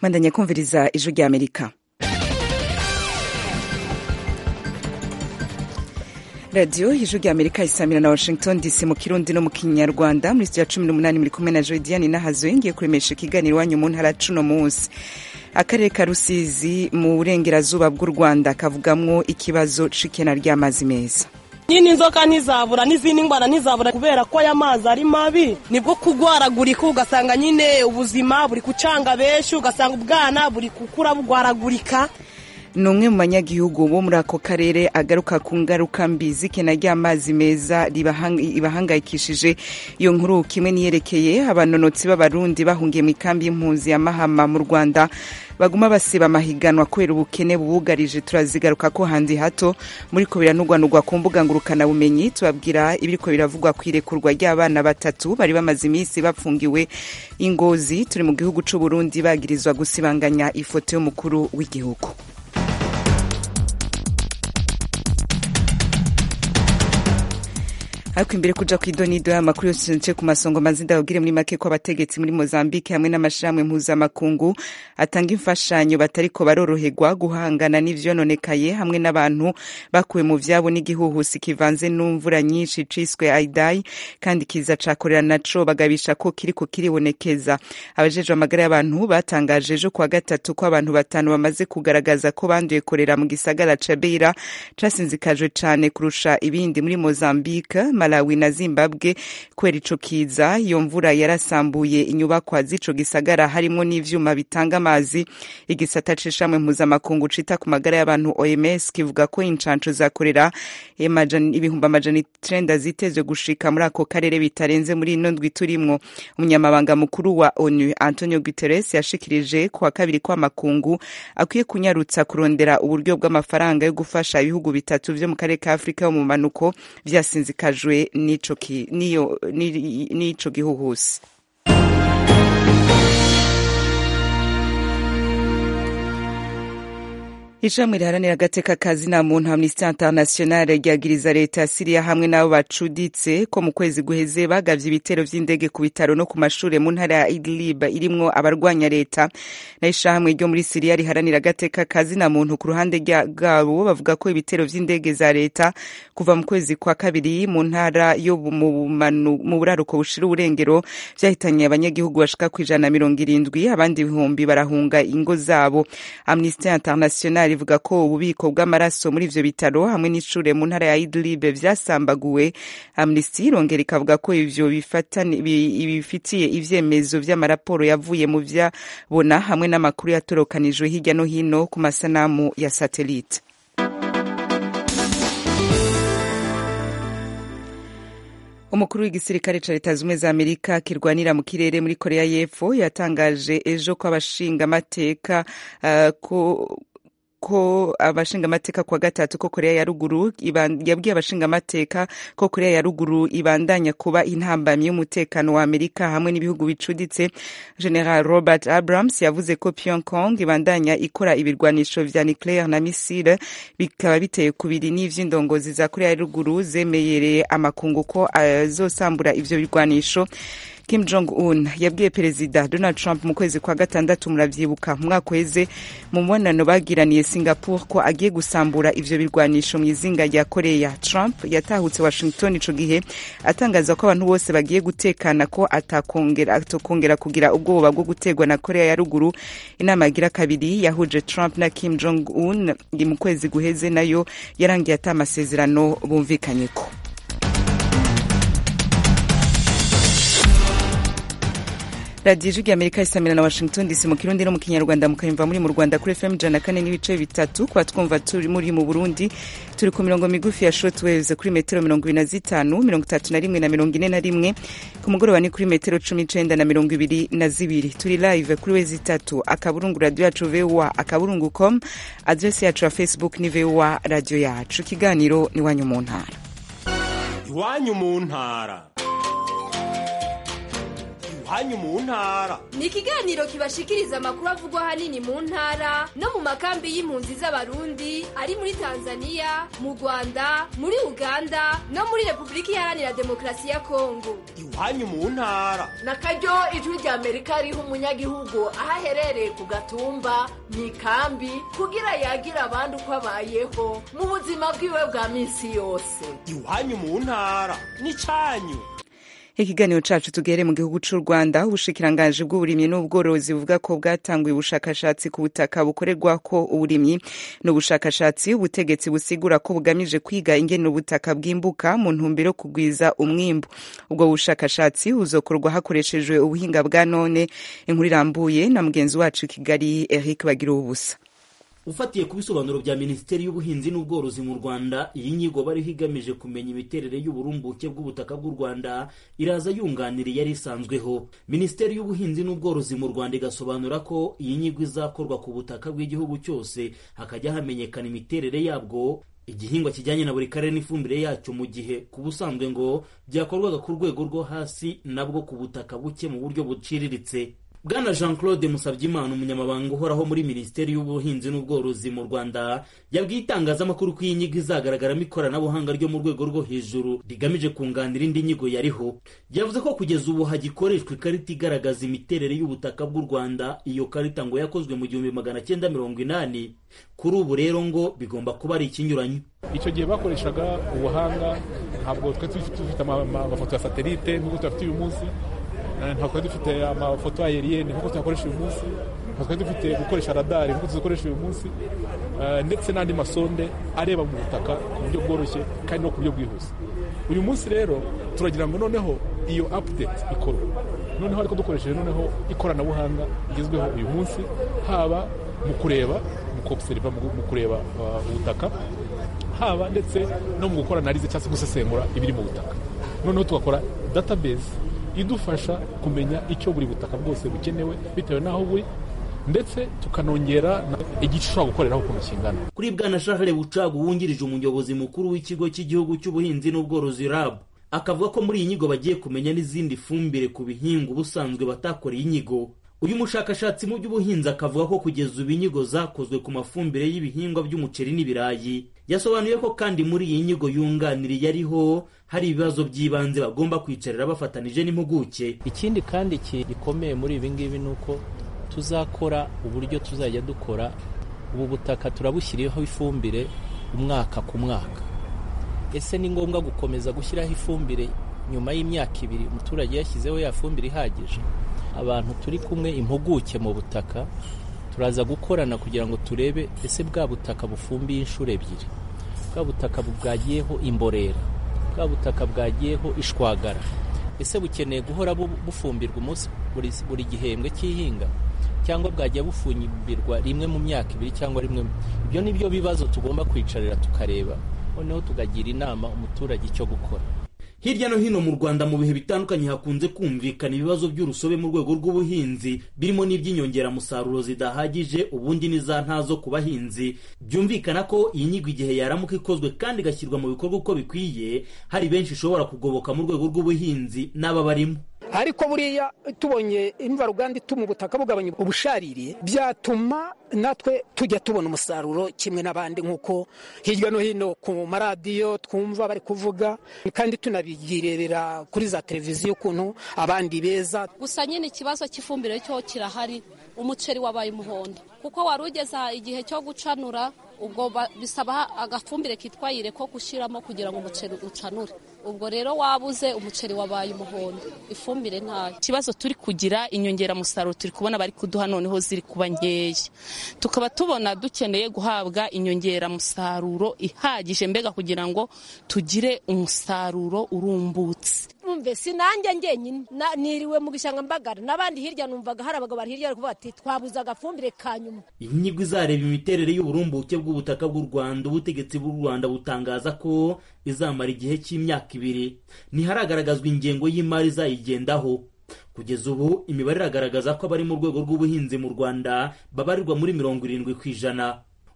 mwandanya kumviriza ijwi rya amerika radiyo ijwi rya amerika isamira na washington dc mu kirundi no mu kinyarwanda muri studio ya cumi n'umunani muri kumwe na jodiane nahazo ngiye kuremesha ikiganiro iwanyu mu ntara cuno munsi akarere ka rusizi mu burengerazuba bw'u rwanda kavugamwo ikibazo c'ikena ry'amazi meza nyine inzoka ntizabura n'izindi ndwara ntizabura kubera ko aya mazi ari mabi nibwo kugwaragurika ugasanga nyine ubuzima buri kucanga benshi ugasanga ubwana buri gukura bugwaragurika ni umwe mu banyagihugu bo muri ako karere agaruka ku ngaruka mbi z'ikena ry'amazi meza ibahangayikishije iyo nkuru kimwe niyerekeye abanonotsi b'abarundi bahungiye mu ikambi y'impunzi ya mahama mu rwanda baguma basiba amahiganwa kubera ubukene bubugarije turazigaruka ko handi hato muri ko biranugwanugwa ku mbuga ngurukanabumenyi tubabwira ibiriko biravugwa ku irekurwa ry'abana batatu bari bamaze iminsi bapfungiwe ingozi turi mu gihugu c'u Burundi bagirizwa gusibanganya ifoto y'umukuru w'igihugu ariko imbere kuja kw'idonido y'amakuru yose nce ku masongo maze ndababwire muri make ko abategetsi muri mozambique hamwe n'amashirahamwe mpuzamakungu atanga imfashanyo batariko baroroherwa guhangana n'ivyononekaye hamwe n'abantu bakuwe mu vyabo n'igihuhusi kivanze n'imvura nyinshi ciswe aidai kandi kiza cakorera naco bagabisha ko kiriko kiribonekeza abajejwe amagara y'abantu batangaje ejo kuwa gatatu ko abantu batanu bamaze kugaragaza ko banduye korera mu gisagara ca beira casinzikajwe cane kurusha ibindi muri mozambique malawi na zimbabwe kubera ico kiza iyo mvura yarasambuye inyubakwa z'ico gisagara harimwo n'ivyuma bitanga amazi igisata c'ishamwe mpuzamakungu cita ku magara y'abantu oms kivuga ko incanco zakorera ibihumbi amajana icenda zitezwe gushika muri ako karere bitarenze muri ino ndwi turimwo umunyamabanga mukuru wa onu antonio guterres yashikirije kuwa kabiri ko amakungu akwiye kunyarutsa kurondera uburyo bw'amafaranga yo gufasha ibihugu bitatu vyo mu karere ka afurika yo mu manuko vyasinzikajwe n'ico gihuhusi ishami riharanira agateka kazi na muntu amnesty international ryagiriza leta ya siriya hamwe n'abo bacuditse ko mu kwezi guheze bagavye ibitero vy'indege ku bitaro no ku mashure mu ntara ya idlib irimwo abarwanya leta na ishamwe ryo muri siriya riharanira agateka kazi na muntu ku ruhande rwabo bavuga ko ibitero vy'indege za leta kuva mu kwezi kwa kabiri mu ntara yo mu buraruko bushira uburengero vyahitanye abanyagihugu bashika kw'ijana na mirongo irindwi abandi ibihumbi barahunga ingo zabo amnesty international ivuga ko ububiko bw'amaraso muri ivyo bitaro hamwe n'ishure mu ntara ya Idlib vyasambaguwe Amnesty irongera ikavuga ko ivyo bifitiye ivyemezo vy'amaraporo yavuye mu vyabona hamwe n'amakuru yatorokanijwe hirya no hino ku masanamu ya satellite umukuru w'igisirikare ca leta zumwe za amerika kirwanira mu kirere muri korea y'epfo yatangaje ejo ko abashingamateka uh, ko ko abashingamateka kwa gatatu ko korea ya ruguru yabwiye abashingamateka ko korea ya ruguru ibandanya kuba intambamyi y'umutekano wa amerika hamwe n'ibihugu bicuditse general robert abrams yavuze ko pyongyang ibandanya ikora ibirwanisho vya nucleaire na misile bikaba biteye kubiri n'ivy'indongozi za korea ya ruguru zemeyereye amakungu ko azosambura ivyo birwanisho Kim Jong Un yabwiye perezida Donald Trump mu kwezi kwa gatandatu muravyibuka mu mwaka uheze mu mubonano bagiraniye Singapore ko agiye gusambura ivyo birwanisho mu izinga rya Korea. Trump yatahutse Washington ico gihe atangaza ko abantu bose bagiye gutekana ko atakongera atokongera kugira ubwoba bwo gutegwa na Korea ya ruguru. Inama yagira kabiri yahuje Trump na Kim Jong Un mu kwezi guheze nayo yarangiye ata amasezerano bumvikanyeko. radiyo ijwi amerika isamira na washington dc mu kirundi no mu kinyarwanda mukayumva muri mu rwanda kuri fm ijana kane n'ibice bitatu kuba twumva turi muri mu burundi turi ku mirongo migufi ya shortwaves kuri metero mirongo ibiri na zitanu mirongo itatu na rimwe na mirongo ine na rimwe ku mugoroba ni kuri metero cumi n'icenda na mirongo ibiri na zibiri turi live kuri wezi itatu akaburungu radiyo yacu voa akaburungu com adresi yacu ya facebook ni voa radiyo yacu ikiganiro ni iwanyu mu ntara iwanyu mu ntara iwanyu mu ntara ni ikiganiro kibashikiriza amakuru avugwa ahanini mu ntara no mu makambi y'impunzi z'abarundi ari muri tanzania mu rwanda muri uganda no muri repubulika iharanira demokarasi ya kongo iwanyu mu ntara na karyo ijwi rya amerika riha umunyagihugu aho aherereye ku gatumba mu ikambi kugira yagira abandi uko abayeho mu buzima bwiwe bwa minsi yose iwanyu mu ntara n'icyanyu ikiganiro cacu tugere mu gihugu c'u rwanda ubushikiranganji bw'uburimyi n'ubworozi buvuga ko bwatanguye ubushakashatsi ku butaka bukorerwako uburimyi n'ubushakashatsi ubutegetsi busigura ko bugamije kwiga ingene ubutaka bwimbuka mu ntumbero yo kugwiza umwimbu ubwo bushakashatsi buzokorwa hakoreshejwe ubuhinga bwa none inkuru irambuye na mugenzi wacu i kigali eric bagira ubusa ufatiye ku bisobanuro bya minisiteri y'ubuhinzi n'ubworozi mu rwanda iyi nyigo bariho igamije kumenya imiterere y'uburumbuke bw'ubutaka bw'u rwanda iraza yunganira yari isanzweho minisiteri y'ubuhinzi n'ubworozi mu rwanda igasobanura ko iyi nyigo izakorwa ku butaka bw'igihugu cyose hakajya hamenyekana imiterere yabwo igihingwa kijyanye na buri karere n'ifumbire yacyo mu gihe ku busanzwe ngo byakorwaga ku rwego rwo hasi nabwo ku butaka buke mu buryo buciriritse bwana jean claude musabyimana umunyamabanga uhoraho muri minisiteri y'ubuhinzi n'ubworozi mu rwanda yabwiye itangazamakuru ko iyi nyigo izagaragaramo ikoranabuhanga ryo mu rwego rwo hejuru rigamije kunganira indi nyigo yariho yavuze ko kugeza ubu hagikoreshwa ikarita igaragaza imiterere y'ubutaka bw'u rwanda iyo karita ngo yakozwe mu gihumbi magana cyenda mirongo inani kuri ubu rero ngo bigomba kuba ari ikinyuranyo icyo gihe bakoreshaga ubuhanga ntabwo twari dufite amafoto ya satelite nk'uko tuyafite uyu munsi ntabwo twari dufite amafoto ayeriyeni nk'uko tuyakoresha uyu munsi ntabwo twari dufite gukoresha radari nk'uko tuzikoresha uyu munsi ndetse n'andi masonde areba mu butaka ku buryo bworoshye kandi no ku buryo bwihuse uyu munsi rero turagira ngo noneho iyo apudeti ikorwe noneho ariko dukoresheje noneho ikoranabuhanga rigezweho uyu munsi haba mu kureba mu kopuseriva mu kureba ubutaka haba ndetse no mu gukora analize cyangwa se gusesengura ibiri mu butaka noneho tugakora database idufasha kumenya icyo buri butaka bwose bukenewe bitewe n'aho buri ndetse tukanongera igice ushobora gukoreraho ukuntu kingana kuri bwana shahere bucagu wungirije umuyobozi mukuru w'ikigo cy'igihugu cy'ubuhinzi n'ubworozi rab akavuga ko muri iyi nyigo bagiye kumenya n'izindi fumbire ku bihingwa ubusanzwe batakoreye inyigo uyu mushakashatsi mu by'ubuhinzi akavuga ko kugeza ubu inyigo zakozwe ku mafumbire y'ibihingwa by'umuceri n'ibirayi yasobanuye ko kandi muri iyi nyigo yunganiriye ariho hari ibibazo by'ibanze bagomba kwicarira bafatanije n'impuguke ikindi kandi gikomeye muri ibi ngibi ni uko tuzakora uburyo tuzajya dukora ubu butaka turabushyiriyeho ifumbire umwaka ku mwaka ese ni ngombwa gukomeza gushyiraho ifumbire nyuma y'imyaka ibiri umuturage yashyizeho ya fumbire ihagije abantu turi kumwe impuguke mu butaka turaza gukorana kugira ngo turebe ese bwa butaka bufumbiye inshuro ebyiri bwa butaka bwagiyeho imborera bwa butaka bwagiyeho ishwagara ese bukeneye guhora bufumbirwa umunsi buri gihembwe cy'ihinga cyangwa bwajya bufumbirwa rimwe mu myaka ibiri cyangwa rimwe ibyo ni byo bibazo tugomba kwicarira tukareba noneho tukagira inama umuturage icyo gukora hirya no hino mu rwanda mu bihe bitandukanye hakunze kumvikana ibibazo by'urusobe mu rwego rw'ubuhinzi birimo n'iby'inyongeramusaruro zidahagije ubundi n'iza ntazo ku bahinzi byumvikana ko iyi nyigo igihe yaramuka ikozwe kandi igashyirwa mu bikorwa uko bikwiye hari benshi ishobora kugoboka mu rwego rw'ubuhinzi n'aba barimo ariko buriya tubonye imvaruganda ituma ubutaka bugabanya ubusharire byatuma natwe tujya tubona umusaruro kimwe n'abandi nk'uko hirya no hino ku maradiyo twumva bari kuvuga kandi tunabigirebera kuri za televiziyo ukuntu abandi beza gusa nyine ikibazo cy'ifumbire cyo kirahari umuceri wabaye umuhondo kuko wari ugeze igihe cyo gucanura ubwo bisaba agafumbire kitwa yire ko gushyiramo kugira ngo umuceri ucanure ubwo rero wabuze umuceri wabaye umuhondo ifumbire ntayo ikibazo turi kugira inyongeramusaruro turi kubona bari kuduha noneho ziri kuba nkeya tukaba tubona dukeneye guhabwa inyongeramusaruro ihagije mbega kugira ngo tugire umusaruro urumbutse numve si nanjye ngenyine niriwe mu gishanga mbagara n'abandi hirya numvaga hari abagabo bari hirya bari kuvuga ati twabuze agafumbire ka nyuma inyigo izareba imiterere y'uburumbuke bw'ubutaka bw'u rwanda ubutegetsi bw'u rwanda butangaza ko izamara igihe cy'imyaka ibiri ntiharagaragazwa ingengo y'imari izayigendaho kugeza ubu imibare iragaragaza ko abari mu rwego rw'ubuhinzi mu rwanda babarirwa muri mirongo irindwi ku ijana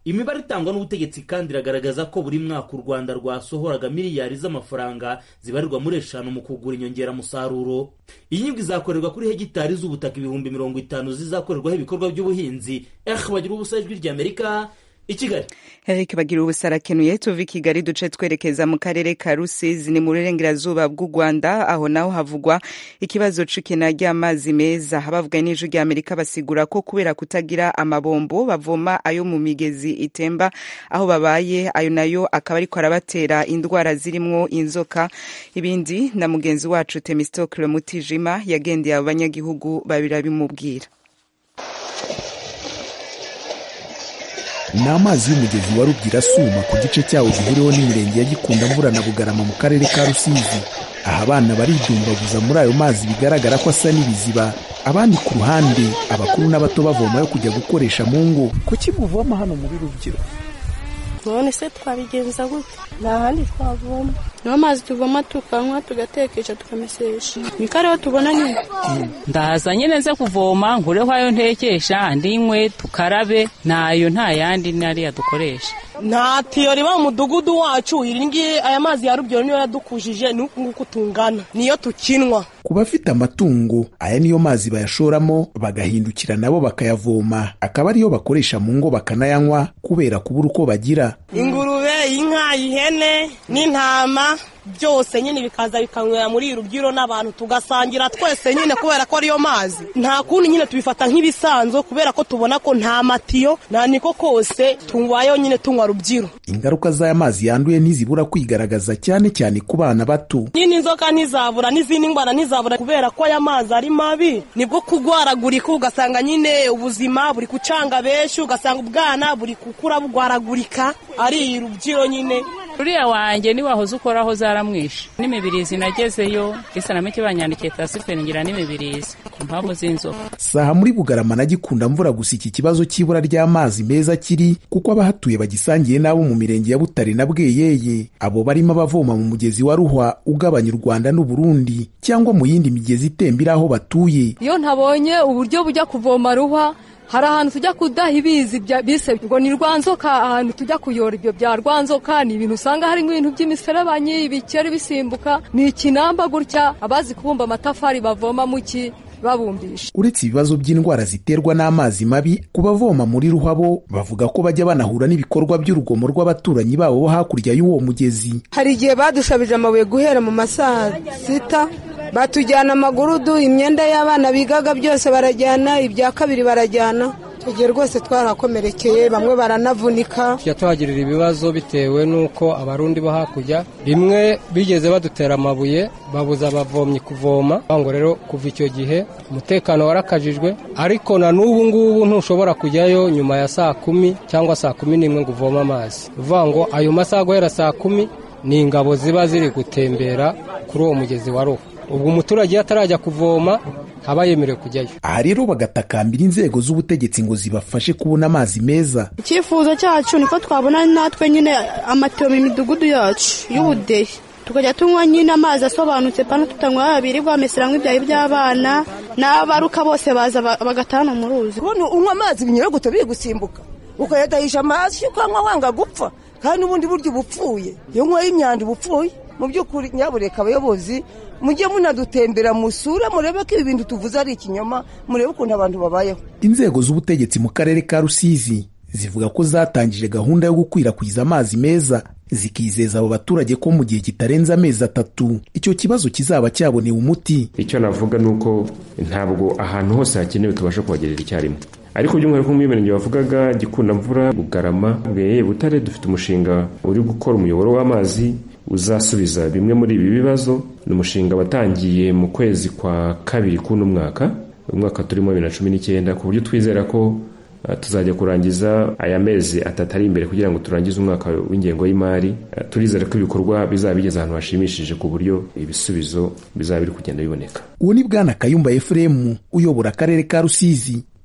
imibare itangwa n'ubutegetsi kandi iragaragaza ko buri mwaka u rwanda rwasohoraga miliyari z'amafaranga zibarirwa muri eshanu mu kugura inyongeramusaruro iyi nyigo izakorerwa kuri hegitari z'ubutaka ibihumbi mirongo itanu zizakorerwaho ibikorwa by'ubuhinzi eh bagira ubusa ijwi ry'amerika i kigali Eric bagira ubusa arakenuye tuva i Kigali duce twerekeza mu karere ka Rusizi ni mu burengerazuba bw'u Rwanda aho naho havugwa ikibazo c'ikena ry'amazi meza abavuga n'ijwi rya Amerika basigura ko kubera kutagira amabombo bavoma ayo mu migezi itemba aho babaye ayo nayo akaba ariko arabatera indwara zirimwo inzoka ibindi na mugenzi wacu Temistokle Mutijima yagendeye abo banyagihugu babira bimubwira ni amazi y'umugezi wa rubwira asuma ku gice cyawo gihuriweho n'imirenge ya gikunda mvura na bugarama mu karere ka rusizi aha abana baridumbaguza muri ayo mazi bigaragara ko asa n'ibiziba abandi ku ruhande abakuru n'abato bavoma yo kujya gukoresha mu ngo kuki muvoma hano muri rubyiruko none se twabigenza gute nta handi twavoma niyo mazi tuvoma tukanywa tugatekesha tukamesesha niko ariho tubona nyine ndahaza nyine nze kuvoma nkureho ayo ntekesha ndinywe tukarabe ntayo nta yandi nariya dukoresha nta tiyo riba mu mudugudu wacu iri ngiyi aya mazi ya rubyiruko niyo yadukujije ni uku nguku tungana niyo tukinwa ku bafite amatungo aya niyo mazi bayashoramo bagahindukira nabo bakayavoma akaba ariyo bakoresha mu ngo bakanayanywa kubera kubura uko bagira ingurube inka ihene n'intama byose nyine bikaza bikanywera muri iri rubyiro n'abantu tugasangira twese nyine kubera ko ariyo mazi nta kundi nyine tubifata nk'ibisanzwe kubera ko tubona ko nta matiyo nta niko kose tubayeho nyine tunywa rubyiro ingaruka z'aya mazi yanduye ntizibura kwigaragaza cyane cyane ku bana bato nyine inzoka ntizabura n'izindi ndwara ntizabura kubera ko aya mazi ari mabi nibwo kugwaragurika ugasanga nyine ubuzima buri gucanga benshi ugasanga ubwana buri gukura bugwaragurika ari rubyiro nyine uriya wanjye niwahoze ukoraho zaramwishe n'imibirizi nagezeyo isanamike banyandikiye tasiferi ngira n'imibirizi ku mpamvu z'inzoka saha muri bugarama na gikunda mvura gusa iki kibazo cy'ibura ry'amazi meza kiri kuko abahatuye bagisangiye n'abo mu mirenge ya butare na bweyeye abo barimo abavoma mu mugezi wa ruhwa ugabanya u rwanda n'uburundi cyangwa mu yindi migezi itembera aho batuye iyo ntabonye uburyo bujya kuvoma ruhwa hari ahantu tujya kudaha ibizi bise ngo ni rwanzoka ahantu tujya kuyora ibyo bya rwanzoka ni ibintu usanga harimo ibintu by'imiserebanyi ibikeri bisimbuka ni ikinamba gutya abazi kubumba amatafari bavoma mu ki babumbisha uretse ibibazo by'indwara ziterwa n'amazi mabi ku bavoma muri ruhabo bavuga ko bajya banahura n'ibikorwa by'urugomo rw'abaturanyi babo bo hakurya y'uwo mugezi hari igihe badushabije amabuye guhera mu masaha sita batujyana amagurudu imyenda y'abana bigaga byose barajyana ibya kabiri barajyana tugiye rwose twarakomerekeye bamwe baranavunika tujya tuhagirira ibibazo bitewe n'uko abarundi bo hakurya rimwe bigeze badutera amabuye babuza abavomyi kuvoma ngo rero kuva icyo gihe umutekano warakajijwe ariko na n'ubu ngubu ntushobora kujyayo nyuma ya saa kumi cyangwa saa kumi n'imwe ngo uvome amazi uvuga ngo ayo masaha guhera saa kumi ni ingabo ziba ziri gutembera kuri uwo mugezi wa ruhu ubwo umuturage iyo atarajya kuvoma aba yemerewe kujyayo aha rero bagatakambira inzego z'ubutegetsi ngo zibafashe kubona amazi meza icyifuzo cyacu niko twabona natwe nyine amatiyo mu midugudu yacu y'ubudehe tukajya tunywa nyine amazi asobanutse pana tutanywa birirwa bamesera nk'ibyayi by'abana n'abaruka bose baza bagatana mu ruzi unywa amazi binyuraguta biri gusimbuka ukayadahisha amazi ukanywa wanga gupfa kandi n'ubundi buryo uba upfuye iyo unyweye imyanda uba upfuye mu by'ukuri nyabureka abayobozi mujye munadutembera musure murebe ko ibi bintu tuvuze ari ikinyoma murebe ukuntu abantu babayeho inzego z'ubutegetsi mu karere ka rusizi zivuga ko zatangije gahunda yo gukwirakwiza amazi meza zikizeza abo baturage ko mu gihe kitarenze amezi atatu icyo kibazo kizaba cyabonewe umuti icyo navuga ni uko ntabwo ahantu hose hakenewe tubasha kuhagerera icyarimwe ariko by'umwihariko mu mirenge bavugaga gikunda mvura bugarama bweye butare dufite umushinga uri gukora umuyoboro w'amazi uzasubiza bimwe muri ibi bibazo ni umushinga watangiye mu kwezi kwa kabiri k'uno mwaka umwaka turimo bibiri na cumi n'icyenda ku buryo twizera ko tuzajya kurangiza aya mezi atatu ari imbere kugira ngo turangize umwaka w'ingengo y'imari turizere ko ibikorwa bizaba bigeze ahantu hashimishije ku buryo ibisubizo bizaba biri kugenda biboneka uwo ni bwana kayumba efuremu uyobora akarere ka rusizi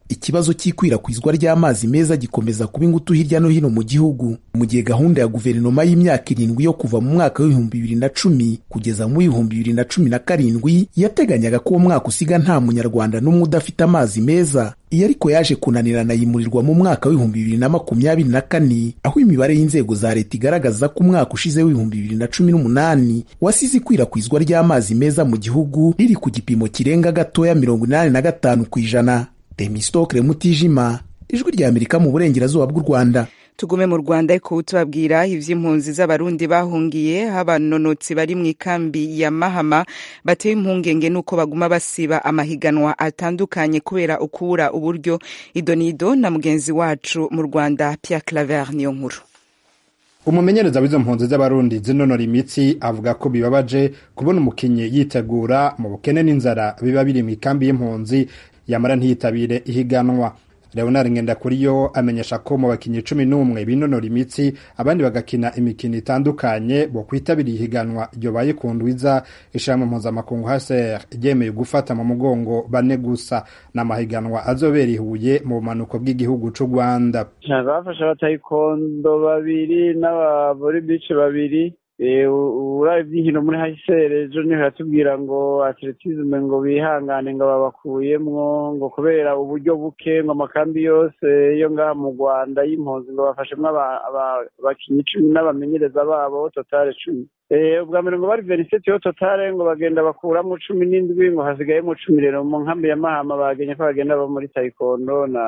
ikibazo cy'ikwirakwizwa ry'amazi meza gikomeza kuba ingutu hirya no hino mu gihugu mu gihe gahunda ya guverinoma y'imyaka irindwi yo kuva mu mwaka w'ibihumbi bibiri na cumi kugeza mu w'ibihumbi bibiri na cumi na karindwi yateganyaga ko uwo mwaka usiga nta munyarwanda n'umwe udafite amazi meza iyo ariko yaje kunanirana yimurirwa mu mwaka w'ibihumbi bibiri na makumyabiri na kane aho imibare y'inzego za leta igaragaza ko umwaka ushize w'ibihumbi bibiri na cumi n'umunani wasize ikwirakwizwa ry'amazi meza mu gihugu riri ku gipimo kirenga gatoya mirongo inani na gatanu ku ijana Temistokle Mutijima ijwi rya Amerika mu burengerazuba bw'u Rwanda tugume mu rwanda ariko tubabwira ivy'impunzi z'abarundi bahungiye abanonotsi bari mu ikambi ya mahama batewe impungenge n'uko baguma basiba amahiganwa atandukanye kubera ukubura uburyo idonido na mugenzi wacu mu rwanda Pierre Claver niyo nkuru umumenyereza w'izo mpunzi z'abarundi zinonora imitsi avuga ko bibabaje kubona umukinnyi yitegura mu bukene n'inzara biba biri mu ikambi y'impunzi yamara ntiyitabire ihiganwa leonard ngendakuriyo amenyesha ko mu bakinnyi cumi n'umwe binonora imitsi abandi bagakina imikino itandukanye bo kwitabira ihiganwa ryobaye ku ndwiza ishirahamwe mpuzamakungu hcr ryemeye gufata mu mugongo bane gusa n'amahiganwa azobera ihuye mu bumanuko bw'igihugu c'u rwanda bafashe abatayikondo babiri n'abavoribice babiri urabe iby'inkino muri hayisere ejo niho yatubwira ngo atletisme ngo bihangane ngo babakuyemwo ngo kubera uburyo buke ngo amakambi yose yo ngaha mu rwanda y'impunzi ngo bafashemwo abakinnyi cumi n'abamenyereza babo totale cumi ubwa mbere ngo bari veriseti yo totale ngo bagenda bakuramo cumi n'indwi ngo hasigayemo cumi rero mu nkambi ya mahama bagenye ko bagenda bo muri tayikondo na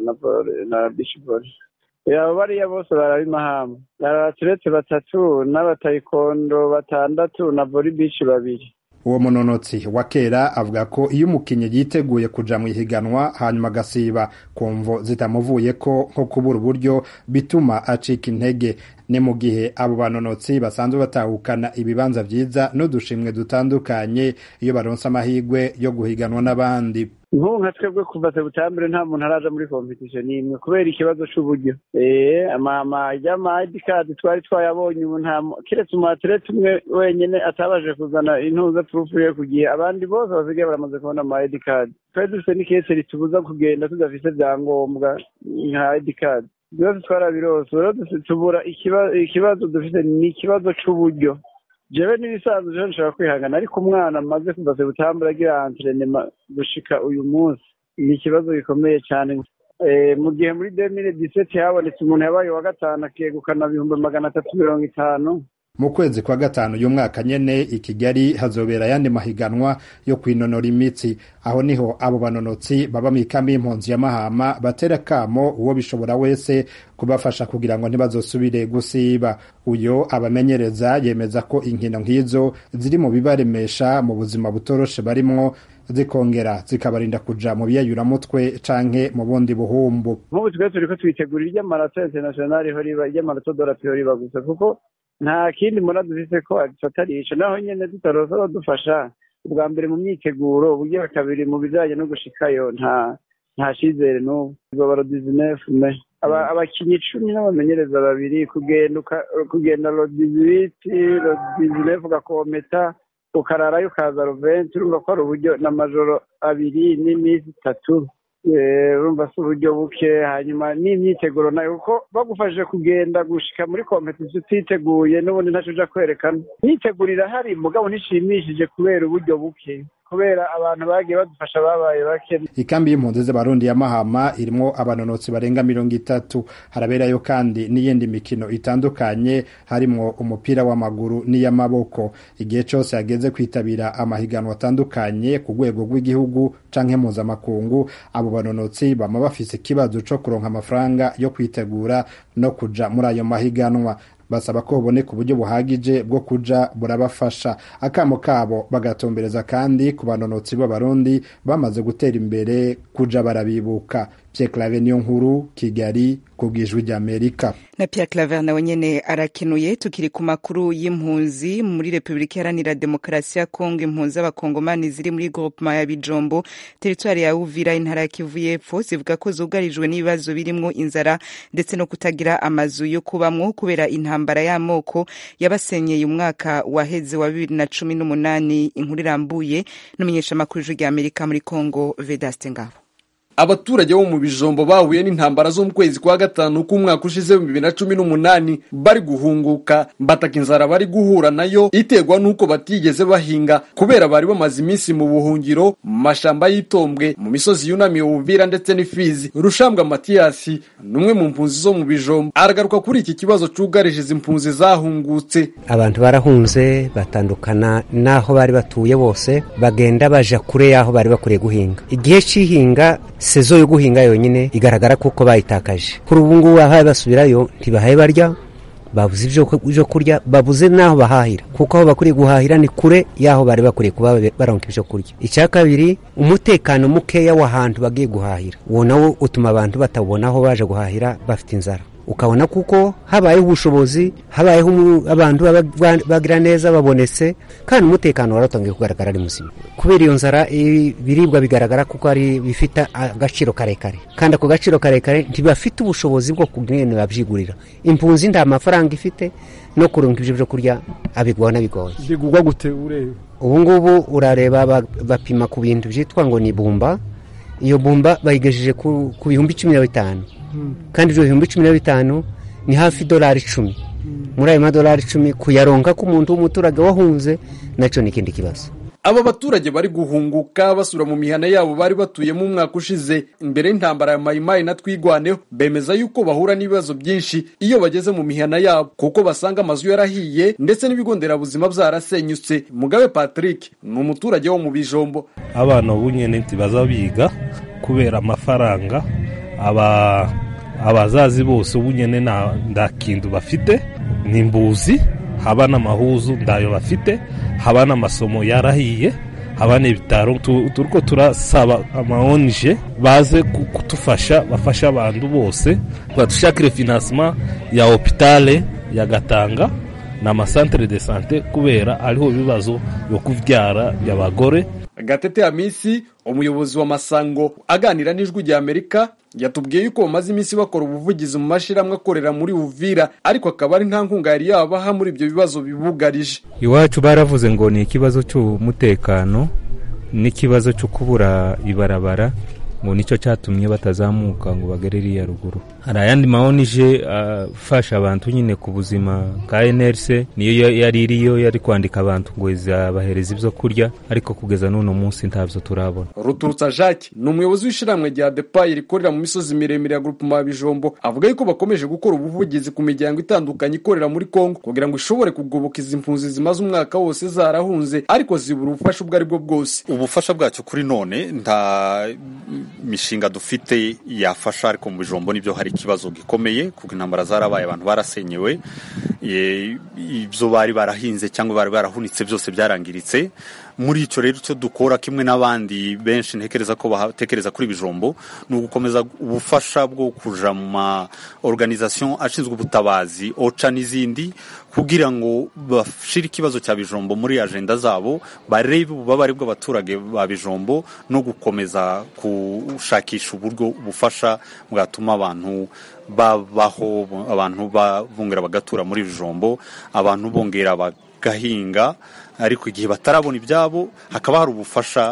na bishibori abo bariya bose barabimahama abaturetse batatu n'abatayikondo batandatu na voribici babiri uwo munonotsi wa kera avuga ko iyo umukinnyi yiteguye kuja mu ihiganwa hanyuma agasiba ku mvo zitamuvuye ko nko kubura uburyo bituma acika intege ni mu gihe abo banonotsi basanzwe batahukana ibibanza vyiza n'udushimwe dutandukanye iyo baronse amahirwe yo guhiganwa n'abandi nk'ubu nka twebwe kuva sebutambere nta muntu araja muri kompetisiyo n'imwe kubera ikibazo c'uburyo ee amama y'ama-id card twari twayabonye ubu nta kiretse umuatlete umwe wenyene atabaje kuzana intuza turufu ye ku gihe abandi bose basigaye baramaze kubona ama-id card twari dufite n'ikese ritubuza kugenda tudafise vyangombwa nka id card byose twarabirose rero tubura ikibazo dufite ni ikibazo c'uburyo jewe n'ibisanzwe jewe nshobora kwihangana ariko umwana amaze kuva sebutambura agira antrenema gushika uyu munsi ni ikibazo gikomeye cyane mu gihe muri demire diseti habonetse umuntu yabaye uwa gatanu akegukana ibihumbi magana atatu mirongo itanu mu kwezi kwa gatanu y'umwaka nyene i kigali hazobera ayandi mahiganwa yo kwinonora imitsi aho niho abo banonotsi baba mu ikambi y'impunzi ya mahama batera kamo uwo bishobora wese kubafasha kugira ngo ntibazosubire gusiba uyo abamenyereza yemeza ko inkino nk'izo ziri mu bibaremesha mu buzima butoroshe barimwo zikongera zikabarinda kuja mu biyayuramutwe canke mu bundi buhumbu nk'ubu twe turiko twitegurira iry'amarato internationale ho riba iry'amarato dorapiyo riba gusa kuko nta kindi mbona dufise ko atarico naho nyene tutaroza badufasha ubwa mbere mu myiteguro uburyo kabiri mu bijanye no gushikayo nta nta cizere n'ubu baro dizinefu me abakinyi cumi n'abamenyereza babiri kugenda kugenda ro dizibiti ro dizinefu ugakometa ukararayo ukaza roventi urumva ko ari uburyo n'amajoro abiri n'iminsi itatu urumva si uburyo buke hanyuma n'imyiteguro nayo kuko bagufashije kugenda gushika muri kompetisiyo utiteguye n'ubundi ntacyo uja kwerekana imyiteguro irahari mugabo ntishimishije kubera uburyo buke kubera abantu bagiye badufasha babaye bake ikambi y'impunzi z'abarundi ya mahama irimwo abanonotsi barenga mirongo itatu haraberayo kandi n'iyindi mikino itandukanye harimwo umupira w'amaguru n'iy'amaboko igihe cose hageze kwitabira amahiganwa atandukanye ku rwego rw'igihugu canke mpuzamakungu abo banonotsi bama bafise ikibazo co kuronka amafaranga yo kwitegura no kuja muri ayo mahiganwa basaba ko buboneka uburyo buhagije bwo kuja burabafasha akamo kabo bagatombereza kandi ku banonotsi b'abarundi bamaze gutera imbere kuja barabibuka Pierre Claver niyo nkuru Kigali ku bwijwi ry'Amerika na Pierre Claver nawe nyene arakenuye tukiri ku makuru y'impunzi muri Republika Iharanira Demokarasi ya Kongo impunzi z'abakongomani ziri muri groupement ya Bijombo teritwari ya Uvira intara ya Kivu y'Epfo zivuga ko zugarijwe n'ibibazo birimwo inzara ndetse no kutagira amazu yo kubamwo kubera intambara y'amoko yabasenyeye umwaka waheze wa bibiri na cumi n'umunani inkuru irambuye n'umumenyeshamakuru w'ijwi ry'Amerika muri Kongo Vedaste Ngabo abaturage bo mu bijombo bahuye n'intambara zo mu kwezi kwa gatanu k'umwaka ushize bibiri na cumi n'umunani bari guhunguka bataka inzara bari guhura nayo iterwa n'uko batigeze bahinga kubera bari bamaze iminsi mu buhungiro mu mashamba y'itombwe mu misozi yunamiye ubuvira ndetse n'ifizi rushambwa matiyasi ni umwe mu mpunzi zo mu bijombo aragaruka kuri iki kibazo cyugarije izi mpunzi zahungutse abantu barahunze batandukana n'aho bari batuye bose bagenda baja kure y'aho bari bakwiriye guhinga igihe cy'ihinga sezo yo guhinga yonyine igaragara kuko bayitakaje kuri ubu ngubu ahaye basubirayo ntibahaye barya babuze ibyo kurya babuze n'aho bahahira kuko aho bakwiriye guhahira ni kure y'aho bari bakwiriye kuba baronka ibyo kurya icya kabiri umutekano mukeya w'ahantu bagiye guhahira uwo nawo utuma abantu batabona aho baje guhahira bafite inzara ukabona kuko habayeho ubushobozi habayeho abantu bagira neza babonetse kandi umutekano waratangiye kugaragara ari muzima kubera iyo nzara ibiribwa bigaragara kuko ari bifite agaciro karekare kandi ako gaciro karekare ntibafite ubushobozi bwo kugenda babyigurira impunzi nta mafaranga ifite no kurunga ibyo byo kurya abigwaho n'abigoye bigurwa gute ureba ubu ngubu urareba bapima ku bintu byitwa ngo ni bumba iyo bumba bayigejeje ku bihumbi cumi na bitanu kandi ibyo bihumbi cumi na bitanu ni hafi idolari icumi muri ayo madolari icumi kuyaronka k'umuntu w'umuturage wahunze nacyo ni ikindi kibazo aba baturage bari guhunguka basura mu mihana yabo bari batuyemo umwaka ushize imbere y'intambara ya mayimayi na twigwaneho bemeza yuko bahura n'ibibazo byinshi iyo bageze mu mihana yabo kuko basanga amazu yarahiye ndetse n'ibigo nderabuzima byarasenyutse mugabe patrick ni umuturage wo mu bijombo abana ubu nyine ntibaza biga kubera amafaranga aba abazazi bose ubu nyine nta kintu bafite ni imbuzi haba n'amahuzu ndayo bafite haba n'amasomo yarahiye haba n'ibitaro turiko turasaba amaonje baze kudufasha bafashe abantu bose badushakire finansima ya hopitale ya gatanga n'amasantere de sante kubera ariho ibibazo byo kubyara by'abagore gatete hamisi umuyobozi wa masango aganira n'ijwi rya amerika yatubwiye yuko bamaze iminsi bakora ubuvugizi mu mashyirahamwe akorera muri uvira ariko akaba ari nta nkunga yari yabaha muri ibyo bibazo bibugarije iwacu baravuze ngo ni ikibazo cy'umutekano n'ikibazo cyo kubura ibarabara ngo nicyo cyatumye batazamuka ngo bagere iriya ruguru hari ayandi maonije afasha abantu nyine ku buzima ka NRC niyo yari iriyo yari kwandika abantu ngo izabahereza ibyo kurya ariko kugeza n'uno munsi ntabyo turabona ruturutsa jacques ni umuyobozi w'ishyirahamwe rya depayi rikorera mu misozi miremire ya grupema bijombo avuga yuko bakomeje gukora ubuvugizi ku miryango itandukanye ikorera muri kongo kugira ngo ishobore kugoboka izi mpunzi zimaze umwaka wose zarahunze ariko zibura ubufasha ubwo ari bwo bwose ubufasha bwacyo kuri none nta mishinga dufite yafasha ariko mu bijombo nibyo hari ikibazo gikomeye kuko intambara zarabaye abantu barasenyewe ibyo bari barahinze cyangwa bari barahunitse byose byarangiritse muri icyo rero icyo dukora kimwe n'abandi benshi ntekereza ko batekereza kuri bijombo ni ugukomeza ubufasha bwo kuja mu ma organisation ashinzwe ubutabazi oca n'izindi kugira ngo bashire ikibazo cya bijombo muri agenda zabo barebe ububabare bw'abaturage ba bijombo no gukomeza gushakisha uburyo ubufasha bwatuma abantu babaho abantu bongera bagatura muri bijombo abantu bongera bagahinga ariko igihe batarabona ibyabo hakaba hari ubufasha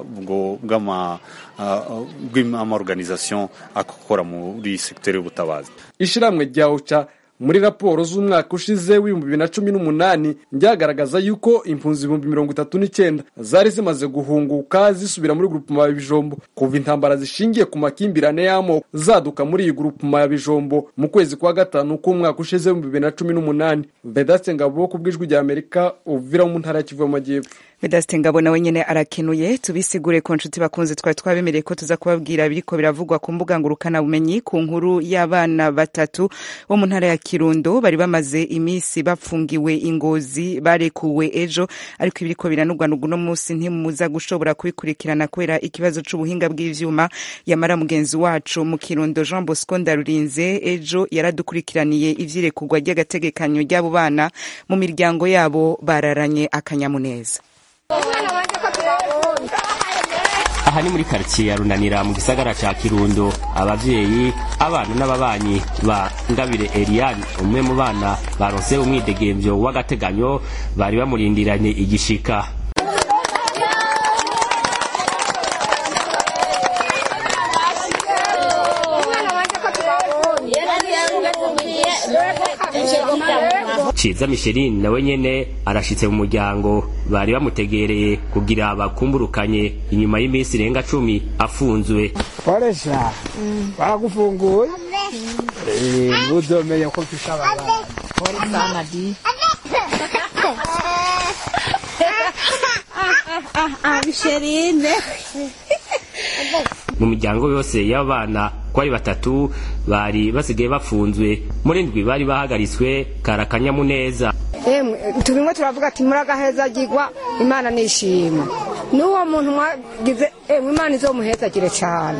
bw'amaorganisation akora muri segiteri y'ubutabazi ishyirahamwe rya oca muri raporo z'umwaka ushize w'ibihumbi bibiri na cumi n'umunani ryagaragaza yuko impunzi ibihumbi mirongo itatu n'icyenda zari zimaze guhunguka zisubira muri grupuma ya bijombo kuva intambara zishingiye ku makimbirane y'amoko zaduka muri iyi grupuma ya bijombo mu kwezi kwa gatanu k'umwaka ushize w'ibihumbi bibiri na cumi n'umunani vedaste ngabo ku bw'ijwi rya amerika uvira mu ntara ya kivu y'amajyepfo vedaste ngabo nawe nyine arakenuye tubisigure ku nshuti bakunze twari twabemereye ko tuza kubabwira biriko biravugwa ku mbuga ngurukanabumenyi ku nkuru y'abana batatu bo mu ntara ya kirundo bari bamaze iminsi bafungiwe ingozi barekuwe ejo ariko ibiriko biranugwanugwa uno munsi ntimuza gushobora kubikurikirana kubera ikibazo c'ubuhinga bw'ivyuma yamara mugenzi wacu mu kirundo jean bosco ndarurinze ejo yaradukurikiraniye ivyirekurwa ry'agategekanyo ry'abo bana mu miryango yabo bararanye akanyamuneza aha ni muri karitsiye ya runanira mu gisagara ca kirundo abavyeyi abana n'ababanyi ba ngabire eliane umwe mu bana baronse umwidegemvyo w'agateganyo bari bamurindiranye igishika ciza misheline nawe nyene arashitse mu muryango bari bamutegereye kugira bakumburukanye inyuma y'iminsi irenga cumi afunzwe koresha baragufunguye uzomenye ko mfisha ababana Pole sana di. Misherine. mu miryango yose y'abana ko ari batatu bari basigaye bafunzwe muri ndwi bari bahagaritswe karakanyamuneza emwe tubimwe turavuga ati muragahezagirwa imana nishima n'uwo muntu mwagize emwe imana izomuhezagire cyane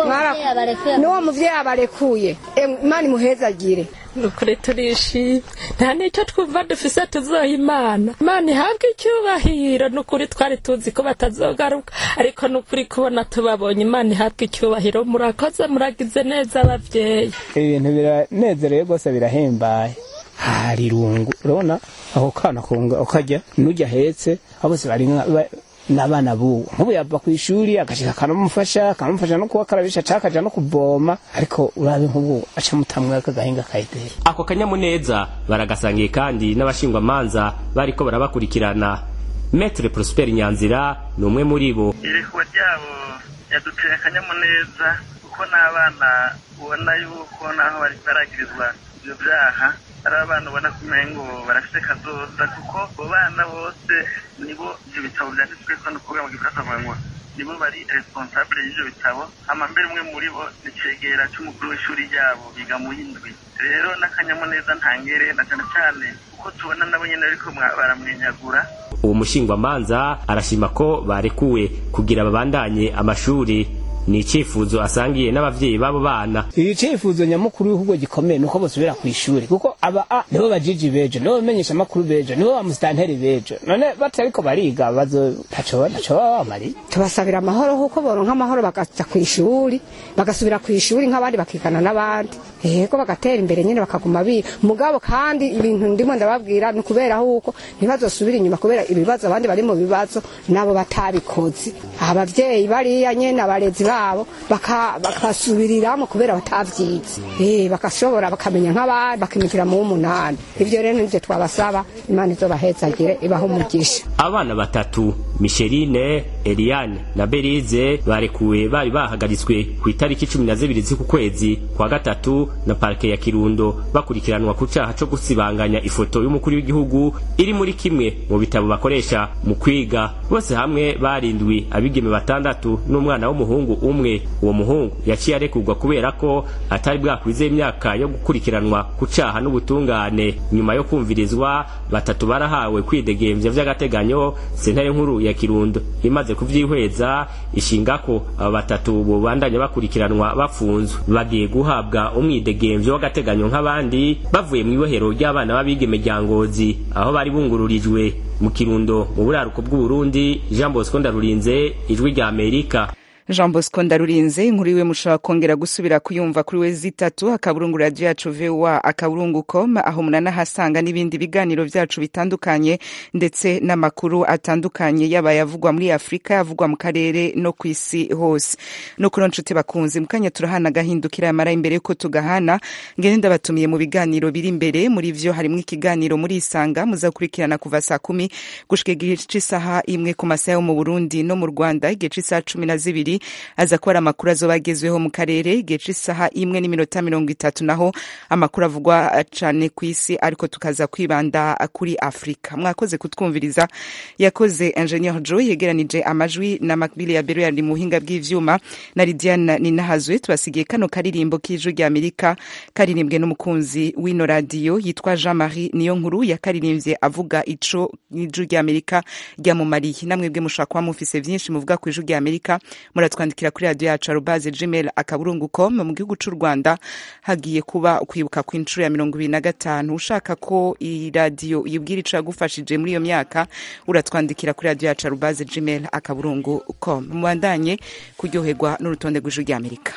Mwara- n'uwo muvyeyi abarekuye emwe imana imuhezagire nukuri turishimye nta n'icyo twumva dufise tuzoha imana imana ihabwe icyubahiro nukuri twari tuzi ko batazogaruka ariko nukuri kubona tubabonye imana ihabwe icyubahiro murakoze muragize neza abavyeyi ibintu biranezereye rwose birahimbaye hari irungu urabona aho kana kunga ukajya n'ujya ahetse abo bose bari nka- ba- n'abana buwo nk'ubu yava ku ishuri agashika akanamufasha akanamufasha no kubakarabisha cyangwa akaja no kuvoma ariko urabe nk'ubu aca mutamwe akagahinga kayiteye ako kanyamuneza baragasangiye kandi n'abashingwamanza bariko barabakurikirana metre prosper nyanzira ni umwe muri bo irekwa ryabo yaduteye akanyamuneza kuko n'abana ubona yuko naho bari baragirizwa ibyo byaha ari abana ubona ko umengo barafite kazoza kuko abo bana bose nibo ibyo bitabo byanditswe ko ni ukuvuga mu gifaransa bavuga ngo nibo bari responsable y'ibyo bitabo hama mbere umwe muri bo ni cegera c'umukuru w'ishuri ryabo biga mu y'indwi rero n'akanyamuneza ntangere na cyane cyane kuko tubona nabo nyene ariko baramwenyagura uwo mushingwamanza arashima ko barekuwe kugira babandanye amashuri ni icyifuzo asangiye n'abavyeyi b'abo bana iki cyifuzo nyamukuru w'igihugu gikomeye ni uko basubira ku ishuri kuko aba a nibo bajiji bejo nibo bamenyesha amakuru bejo nibo bamusitanteri bejo none batariko bariga bazo ntaco ntaco baba bamariye tubasabira amahoro kuko boronka amahoro bakaja ku ishuri bagasubira ku ishuri nk'abandi bakigana n'abandi yego bagatera imbere nyine bakaguma biga mugabo kandi ibintu ndimo ndababwira ni ukubera huko ntibazosubira inyuma kubera ibibazo abandi bari mu bibazo nabo batabikoze abavyeyi bariya nyene abarezi babo baka- bakasubiriramo kubera batavyize eh bakashobora bakamenya nk'abandi bakimikira mu w'umunani ivyo rero nivyo twabasaba imana izobahezagire ibaho umugisha abana batatu misherine eliane na berize barekuwe bari bahagaritswe ku itariki cumi na zibiri z'uku kwezi kwa gatatu na parike ya kirundo bakurikiranwa ku caha co gusibanganya ifoto y'umukuru w'igihugu iri muri kimwe mu bitabo bakoresha mu kwiga bose hamwe barindwi abigeme batandatu n'umwana w'umuhungu umwe uwo muhungu yaciye arekurwa kubera ko atari bwakwize imyaka yo gukurikiranwa ku caha n'ubutungane nyuma yo kumvirizwa batatu barahawe kwidegemvya vy'agateganyo sentare nkuru ya kirundo imaze kuvyihweza ishinga ko aba batatu bobandanya bakurikiranwa bafunzwe bagiye guhabwa umwidegemvyo w'agateganyo nk'abandi bavuye mu ibohero ry'abana b'abigeme rya ngozi aho bari bungururijwe mu kirundo mu buraruko bw'uburundi jean bosco ndarurinze ijwi rya amerika jean bosco ndarurinze inkuru iwe mushobora kongera gusubira kuyumva kuri we zitatu akaburungu radiyo yacu voa akaburungu com aho munanahasanga n'ibindi biganiro byacu bitandukanye ndetse n'amakuru atandukanye yaba yavugwa muri afurika yavugwa mu karere no ku isi hose no kuri nshuti bakunze mu kanya turahana agahindukira yamara imbere yuko tugahana ngende ndabatumiye mu biganiro biri imbere muri vyo harimo ikiganiro muri isanga muzakurikirana kuva saa kumi gushika igihe c'isaha imwe ku masaha yo mu burundi no mu rwanda igihe c'isaha cumi na zibiri aza kuba ari amakuru azoba agezweho mu karere igihe c'isaha imwe n'iminota mirongo itatu naho amakuru avugwa cane ku isi ariko tukaza kwibanda kuri afurika mwakoze kutwumviriza yakoze ingenieur joe yegeranije amajwi na makbili ya bero yari mu buhinga bw'ivyuma na lidiane ninahazwe tubasigiye kano karirimbo k'ijwi rya amerika karirimbwe n'umukunzi w'ino radiyo yitwa jean marie niyo nkuru yakaririmbye avuga ico ijwi rya amerika ryamumariye namwebwe mushobora kuba mufise vyinshi muvuga ku ijwi rya amerika muratwandikira kuri radiyo yacu arubaze gmail akaburungu com mu gihugu c'u rwanda hagiye kuba kwibuka ku inshuro ya mirongo ibiri na gatanu ushaka ko iyi radiyo yibwira ico yagufashije muri iyo myaka uratwandikira kuri radiyo yacu arubaze gmail akaburungu com mubandanye kuryoherwa n'urutonde rw'ijwi rya amerika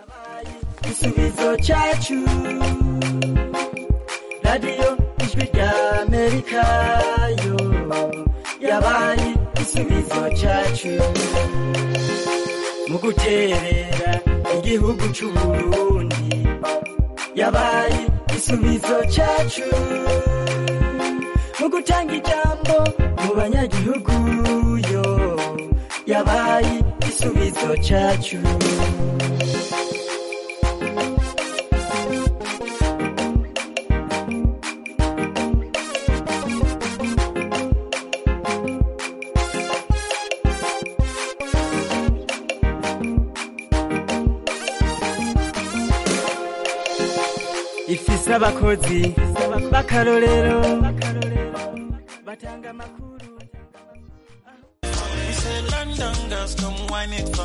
igisubizo cyacu radiyo ijwi rya amerika yo yabaye igisubizo cyacu mu guterera igihugu cy'uburundi yabaye igisubizo cyacu gutanga ijambo mu banyagihugu yo yabaye igisubizo cyacu ifise abakozi b'akarorero batanga amakuru London girls come wine it for